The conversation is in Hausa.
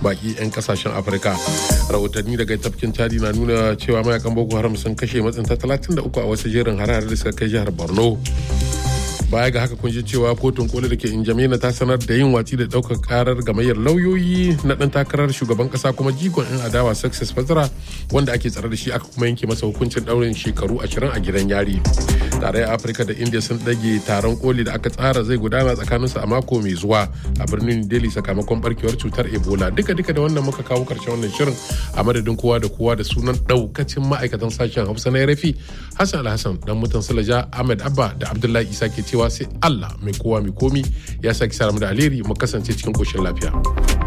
baki 'yan kasashen afirka rahotanni daga tafkin chadi na nuna cewa mayakan boko haram sun kashe matsinta 33 a wasu jerin hare-hare da suka kai jihar borno baya ga haka kun ji cewa kotun koli da ke injamena ta sanar da yin watsi da daukar karar gamayyar lauyoyi na dan takarar shugaban kasa kuma jigon yan adawa success fazara wanda ake tsare da shi aka kuma yanke masa hukuncin daurin shekaru 20 a gidan yari tarayyar afirka da india sun dage taron koli da aka tsara zai gudana tsakaninsu a mako mai zuwa a birnin delhi sakamakon barkewar cutar ebola duka duka da wannan muka kawo karshen wannan shirin a madadin kowa da kowa da sunan daukacin ma'aikatan sashen hausa na rafi hassan alhassan dan mutan sulaja ahmed abba da abdullahi isa ke cewa sai allah mai kowa mai komi ya sake sa da alheri mu kasance cikin koshin lafiya.